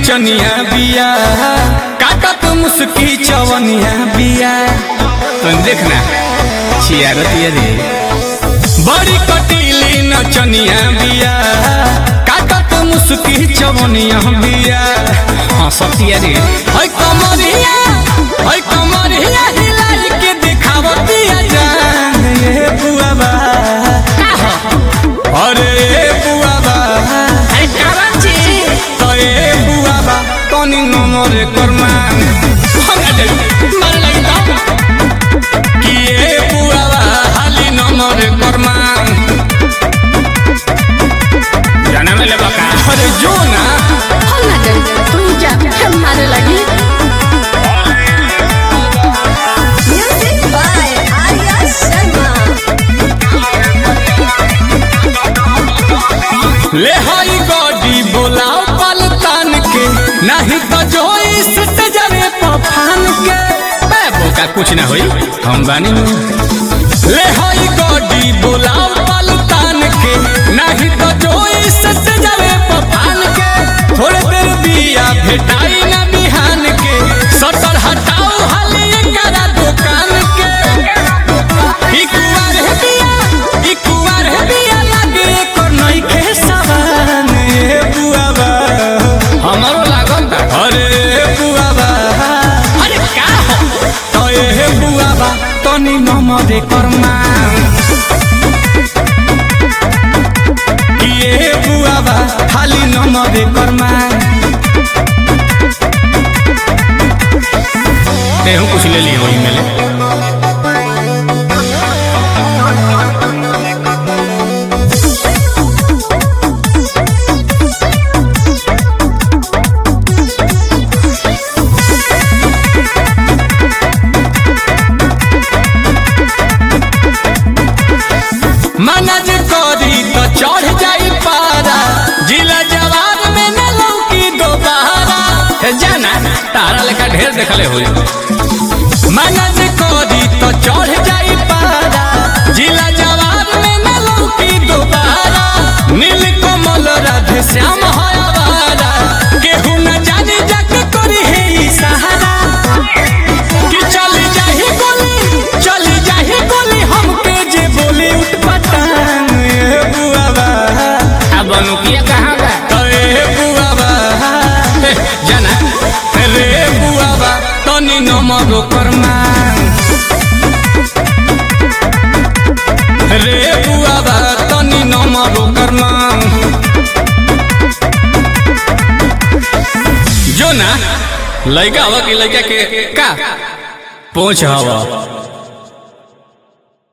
नचनिया बिया काटत मुस्की चवनिया बिया तुम देखना छियारतिया रे बड़ी कटीली नचनिया बिया काटत मुस्की चवनिया बिया हंसतिया रे है कमरिया है कमरिया हिलाई के दिखावतिया जान ये बुआबा अरे बुआबा अरे काबाची तो ए बुआबा तनी नमरे करमान हमरा दे मन लगी तो कि ए बुआबा हाली नमरे करमान जाना में लेबा का अरे जो ना हम ना जाए तू जा हम मारे लगी म्यूजिक बाय आर्या शर्मा ले हाई गॉडी बोलाओ पलतान के नहीं तो जो इस जरे पफान के बे बोका कुछ ना होई हम बानी ले हाई गॉडी बोलाओ पलतान के नहीं तो जो इस जरे पफान के थोड़े देर बिया भेटाई ना बिहान के सटर हटाओ हाली करा दुकान के ई कुंवर है बिया ई कुंवर है बिया लागे को नई के सवान ए बुआबा हमरो लागल बा अरे बुआबा अरे का हो तो ए बुआबा तनी नमरे करमा ये बुआबा खाली नमरे करमा तेहू कुछ ले लियो वही में ले मनज करी तो चढ़ जाई पारा जिला जवाब में न लौकी दोबारा हे जाना तारा लेखा ढेर देखले होई मनज करी तो चढ़ जाई पारा जिला जवाब में न लौकी दोबारा नील कमल राधे श्याम है आवारा केहू न जाने जग करी है ई सहारा कि चली जाही गोली चली जाही गोली हमके जे बोली उठ पटान ए बुआबा अब अनुकिया कहाँ बा तो ए बुआबा हे, जाना रे बुआबा तनी नमरो करमा रे बुआबा तनी नमरो करमा जो ना लड़का हवा की लड़का के का पहुंच हवा